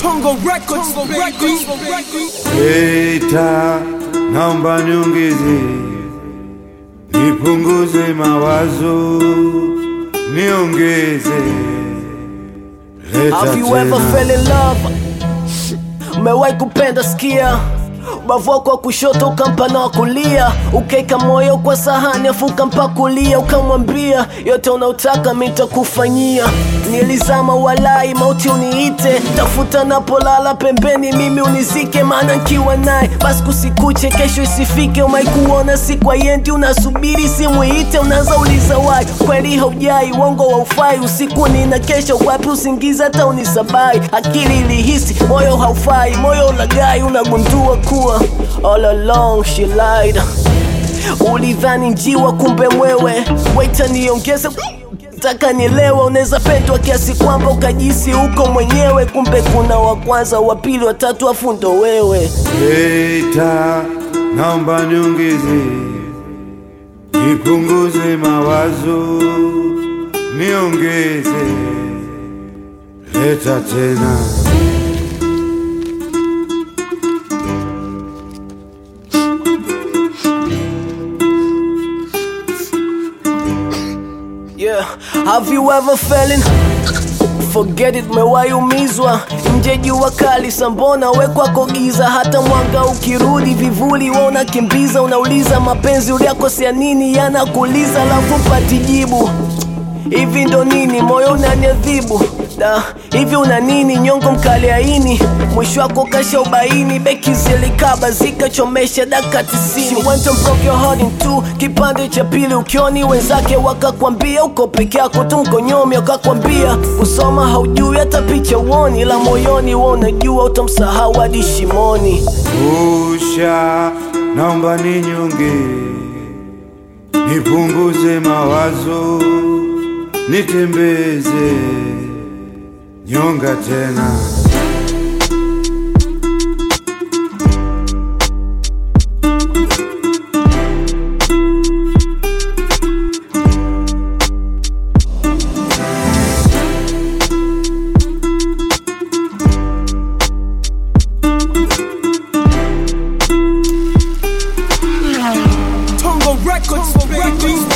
Tongo Records, Tongo Records, Eta, naomba niongeze, nipunguze mawazo, niongeze, leta Have you ever tena. fell in love? Umewahi kupenda sikia ubavu wako wa kushoto ukampa na wa kulia ukaeka moyo kwa sahani afu ukampa kulia ukamwambia yote unaotaka mitakufanyia nilizama walai mauti uniite tafuta napolala pembeni mimi unizike maana nkiwa naye basi kusikuche kesho isifike umai kuona siku ayendi unasubiri simu iite unaanza uliza wai kweli haujai uongo wa ufai usiku nina kesho wapi usingizi hata unisabai akili ilihisi moyo haufai moyo ulagai unagundua kuwa all along she lied ulidhani njiwa kumbe mwewe waita niongeze taka nielewa unaweza pendwa kiasi kwamba ukajisi huko mwenyewe kumbe kuna wa kwanza wa pili watatu afu ndo wewe Eta, naomba niongeze, nipunguze mawazo, niongeze, leta tena. Yeah, have you ever fallen? Forget it, mewahi umizwa nje jua kali sambona we kwako giza, hata mwanga ukirudi vivuli we unakimbiza, unauliza mapenzi uliakosea nini, yanakuuliza alafu pati jibu hivi ndo nini, moyo unaniadhibu da hivi una nini, nyongo mkali aini, mwisho wako kasha ubaini, beki zilikaba zikachomesha daka tisini. She went and broke your heart in two, kipande cha pili ukioni wenzake wakakwambia uko peke yako tu mkonyomi, wakakwambia usoma haujui hata picha uoni, ila moyoni we unajua utamsahau hadi shimoni. Usha, naomba ninyonge, nipunguze mawazo, nitembeze nyonga tena. Tongo Records, Tongo Records.